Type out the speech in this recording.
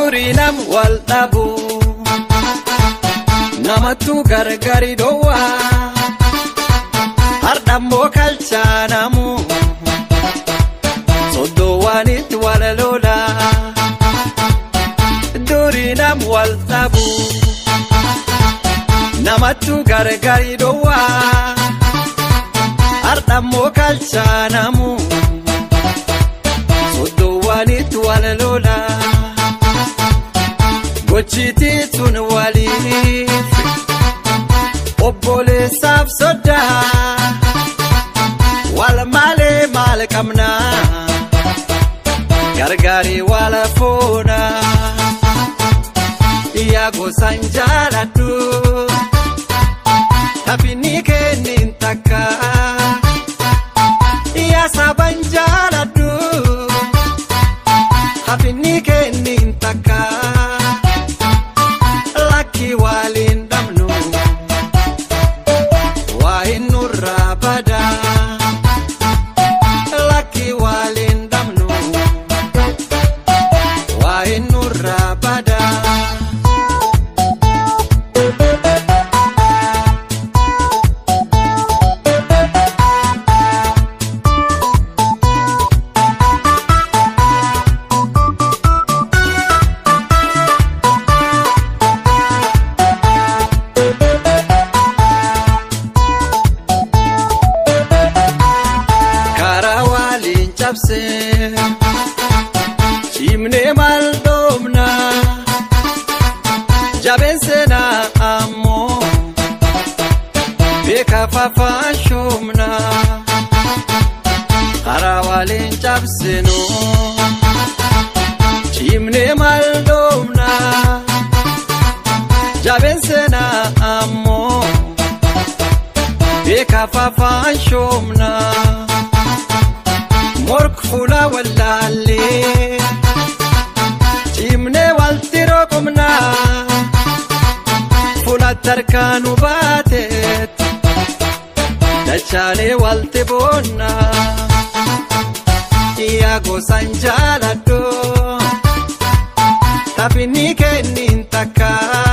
durii nam wal dhabu namattu gargari dhoowwaa hardhammoo kalchaanamu soddoowwanitti wal lola durii nam wal dhabu namattu gargari dhoowwaa hardhammoo kalchaanamu soddoowwanitti wal lola gochiitii tun waliif obboleessaaf soddaa wal malee maal qabnaa gargaarii wal foona yaa gosaan jaaladhu taphni kennin takka yaa saban jaaladhu taphni kennin takka lakki waliin dhabnu waa hin nurraa badaa lakki waliin dhabnu waa hin nurraa badaa. karaa waliin cabsee cimnee maal dhoomna jabeen seenaa ammoo beekaa fafaashoomna karaa waliin cabsinu cimnee maal dhoomna jabeen seenaa ammoo beekaa fafaashoomna. mork fuula wallaallee cimnee walti roqomnaa fuulatti harkaanu baateet dachaalee walti boonnaa yaa gosaan jaaladhu taphni kennin takkaa.